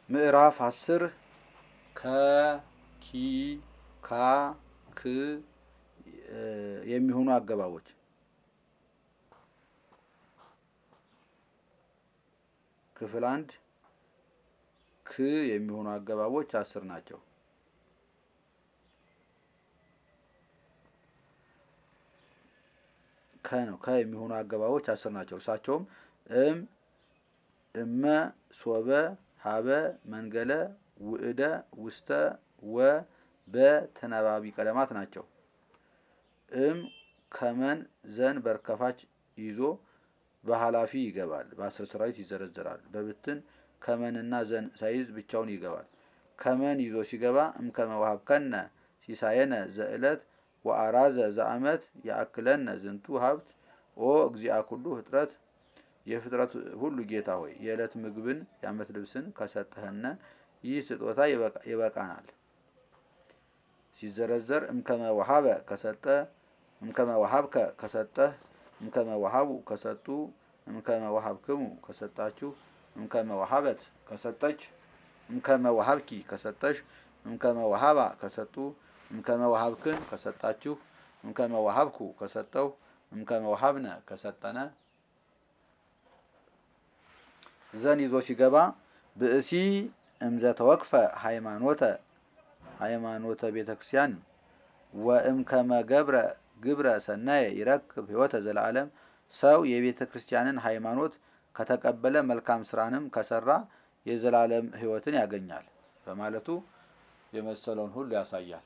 ምዕራፍ አስር ከ ኪ ካ ክ የሚሆኑ አገባቦች ክፍል አንድ ክ የሚሆኑ አገባቦች አስር ናቸው። ከ ነው ከ የሚሆኑ አገባቦች አስር ናቸው። እርሳቸውም እም፣ እመ፣ ሶበ፣ ሀበ፣ መንገለ፣ ውእደ፣ ውስተ፣ ወ፣ በ ተናባቢ ቀለማት ናቸው። እም ከመን ዘን በርከፋች ይዞ በኃላፊ ይገባል። በአስር ሰራዊት ይዘረዘራል። በብትን ከመንና ዘን ሳይዝ ብቻውን ይገባል። ከመን ይዞ ሲገባ እምከመ ወሀብከነ ሲሳየነ ዘእለት ወአራዘ ዘአመት ያእክለነ ዝንቱ ሀብት ኦ እግዚአ ኩሉ ፍጥረት የፍጥረት ሁሉ ጌታ ሆይ የዕለት ምግብን የዓመት ልብስን ከሰጠህነ ይህ ስጦታ ይበቃናል። ሲዘረዘር እምከመ ወሀበ ከሰጠ እምከመ ወሀብከ ከሰጠህ እምከመ ወሀቡ ከሰጡ እምከመ ወሀብክሙ ከሰጣችሁ እምከመ ወሀበት ከሰጠች እምከመ ወሀብኪ ከሰጠሽ እምከመ ወሀባ ከሰጡ እምከመ ወሀብክን ከሰጣችሁ እምከመ ወሀብኩ ከሰጠው እምከመ ወሀብነ ከሰጠነ ዘን ይዞ ሲገባ ብእሲ እምዘ ተወክፈ ሃይማኖተ ሃይማኖተ ቤተ ክርስቲያን ወእምከመ ገብረ ግብረ ሰናየ ይረክብ ሕይወተ ዘለዓለም ሰው የቤተ ክርስቲያንን ሃይማኖት ከተቀበለ መልካም ስራንም ከሰራ የዘላለም ሕይወትን ያገኛል በማለቱ የመሰለውን ሁሉ ያሳያል።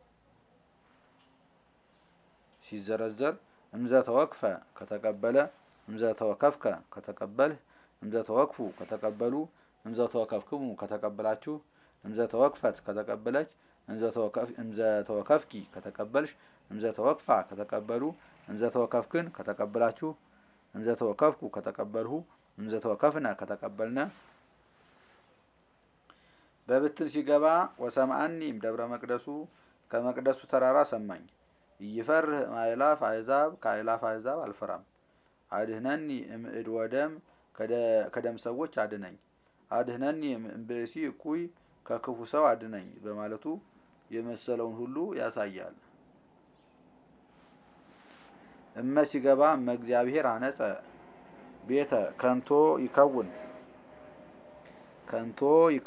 ሲዘረዘር እምዘ ተወክፈ ከተቀበለ፣ እምዘ ተወከፍከ ከተቀበልህ፣ እምዘ ተወክፉ ከተቀበሉ፣ እምዘ ተወከፍክሙ ከተቀበላችሁ፣ እምዘ ተወክፈት ከተቀበለች፣ እምዘ ተወከፍኪ ከተቀበልሽ፣ እምዘ ተወክፋ ከተቀበሉ፣ እምዘ ተወከፍክን ከተቀበላችሁ፣ እምዘ ተወከፍኩ ከተቀበልሁ፣ እምዘ ተወከፍነ ከተቀበልነ በብትን ሲገባ ወሰምአኒም ደብረ መቅደሱ ከመቅደሱ ተራራ ሰማኝ። እይፈርህ ማይላፍ አሕዛብ ከአእላፍ አሕዛብ አልፈራም። አድህነኒ እምእድ ወደም ከደም ሰዎች አድነኝ። አድህነኒ እምብእሲ እኩይ ከክፉ ሰው አድነኝ በማለቱ የመሰለውን ሁሉ ያሳያል። እመ ሲገባ እመ እግዚአብሔር አነጸ ቤተ ከንቶ ይከውን ከንቶ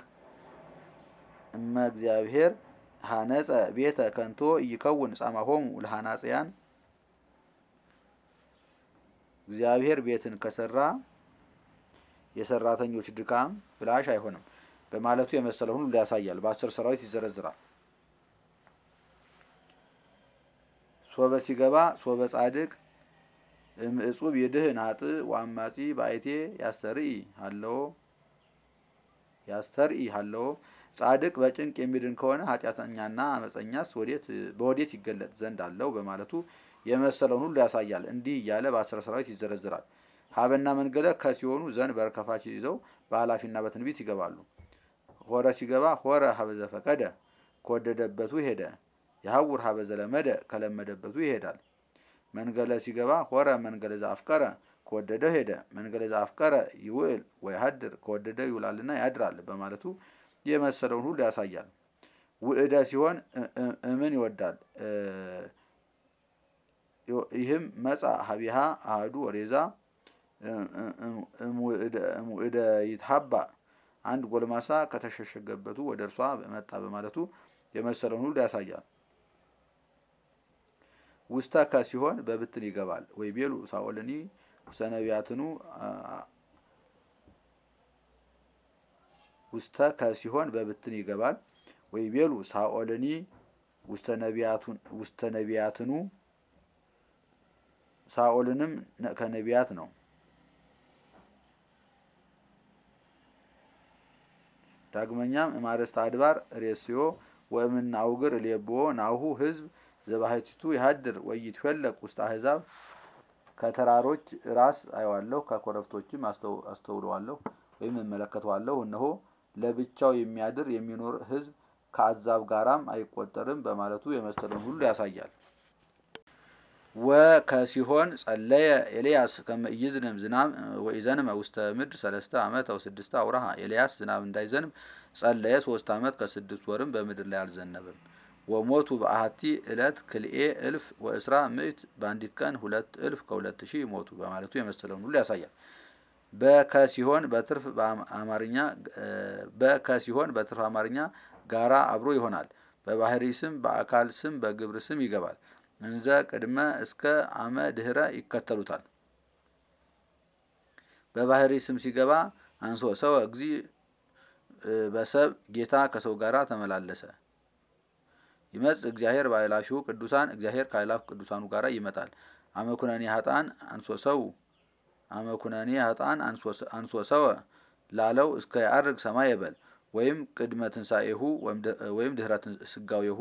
እመ እግዚአብሔር ሀነጸ ቤተ ከንቶ ይከውን ጻማሆሙ ለሐናጽያን እግዚአብሔር ቤትን ከሰራ የሰራተኞች ድካም ብላሽ አይሆንም በማለቱ የመሰለውን ሁሉ ያሳያል። በአስር ሰራዊት ይዘረዝራል። ሶበ ሲገባ ሶበ ጻድቅ እምእጹብ ይድህን ኃጥእ ወአማጺ በአይቴ ያስተርኢ ሀለዎ ያስተርኢ ሀለዎ ጻድቅ በጭንቅ የሚድን ከሆነ ኃጢአተኛና አመፀኛስ በወዴት ይገለጥ ዘንድ አለው በማለቱ የመሰለውን ሁሉ ያሳያል። እንዲህ እያለ በአስር ሰራዊት ይዘረዝራል። ሀበና መንገለ ከሲሆኑ ዘንድ በርከፋች ይዘው በኃላፊና በትንቢት ይገባሉ። ሆረ ሲገባ ሆረ ሀበ ዘፈቀደ ከወደደበቱ ሄደ። የሀውር ሀበ ዘለመደ ከለመደበቱ ይሄዳል። መንገለ ሲገባ ሆረ መንገለ ዘአፍቀረ ከወደደው ሄደ። መንገለ ዘአፍቀረ ይውዕል ወይሀድር ከወደደው ይውላልና ያድራል በማለቱ የመሰለውን ሁሉ ያሳያል። ውእደ ሲሆን እምን ይወዳል። ይህም መጻ ሀቢሃ አህዱ ወሬዛ እሙእደ ይትሀባ አንድ ጎልማሳ ከተሸሸገበቱ ወደ እርሷ መጣ በማለቱ የመሰለውን ሁሉ ያሳያል። ውስተ ከ ሲሆን በብትን ይገባል። ወይ ቤሉ ሳኦልኒ ውስተ ነቢያትኑ ውስተ ከ ሲሆን በብትን ይገባል። ወይ ቤሉ ሳኦልኒ ውስተ ነቢያትኑ ሳኦልንም ከነቢያት ነው። ዳግመኛም እማርስተ አድባር ሬስዮ ወእምነ አውግር ሌብዎ ናሁ ህዝብ ዘባሕቲቱ ይሀድር ወይትፈለቅ ውስተ አሕዛብ ከተራሮች ራስ አየዋለሁ ከኮረብቶችም አስተውለዋለሁ ወይም እመለከተዋለሁ። እነሆ ለብቻው የሚያድር የሚኖር ህዝብ ከአሕዛብ ጋራም አይቆጠርም በማለቱ የመሰለውን ሁሉ ያሳያል። ወከሲሆን ጸለየ ኤልያስ ከመ ኢይዝንም ዝናብ ወኢዘንመ ውስተ ምድር ሰለስተ ዓመት አው ስድስተ አውራሃ ኤልያስ ዝናብ እንዳይዘንብ ጸለየ ሶስት ዓመት ከስድስት ወርም በምድር ላይ አልዘነበም። ወሞቱ በአሐቲ ዕለት ክልኤ እልፍ ወእስራ ምዕት በአንዲት ቀን ሁለት እልፍ ከሁለት ሺህ ሞቱ በማለቱ የመሰለውን ሁሉ ያሳያል። በከሲሆን በትርፍ አማርኛ በከሲሆን በትርፍ አማርኛ ጋራ አብሮ ይሆናል። በባህሪ ስም በአካል ስም በግብር ስም ይገባል። እንዘ ቅድመ እስከ አመ ድህረ ይከተሉታል። በባህሪ ስም ሲገባ አንሶ ሰው እግዚ በሰብ ጌታ ከሰው ጋራ ተመላለሰ። ይመጽ እግዚአብሔር በአእላፊሁ ቅዱሳን እግዚአብሔር ከአእላፍ ቅዱሳኑ ጋራ ይመጣል። አመኩነኔ ሀጣን አንሶ ሰው አመኩነኔ ሀጣን አንሶ ሰው ላለው እስከ ያርግ ሰማይ ይበል ወይም ቅድመ ትንሣኤሁ ወይም ድህረ ስጋዌሁ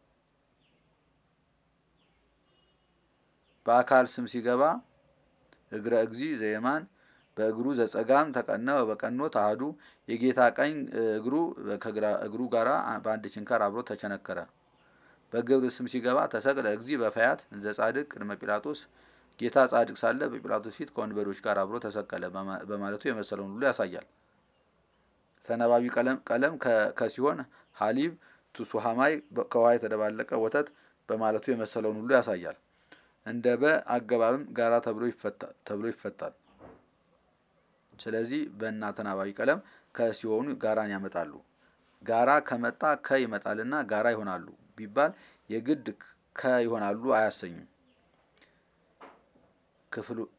በአካል ስም ሲገባ እግረ እግዚ ዘየማን በእግሩ ዘጸጋም ተቀነወ በቀኖ ተአሐዱ የጌታ ቀኝ እግሩ ከግራ እግሩ ጋራ በአንድ ችንካር አብሮ ተቸነከረ። በግብር ስም ሲገባ ተሰቅለ እግዚ በፈያት እንዘ ጻድቅ ቅድመ ጲላጦስ ጌታ ጻድቅ ሳለ በጲላጦስ ፊት ከወንበዶች ጋር አብሮ ተሰቀለ በማለቱ የመሰለውን ሁሉ ያሳያል። ተነባቢ ቀለም ከሲሆን ሀሊብ ቱሱሃማይ ከውሃ የተደባለቀ ወተት በማለቱ የመሰለውን ሁሉ ያሳያል። እንደ በ አገባብም ጋራ ተብሎ ይፈታል። ስለዚህ በእና ተናባቢ ቀለም ከሲሆኑ ጋራን ያመጣሉ። ጋራ ከመጣ ከ ይመጣልና ጋራ ይሆናሉ ቢባል የግድ ከ ይሆናሉ አያሰኙም። ክፍሉ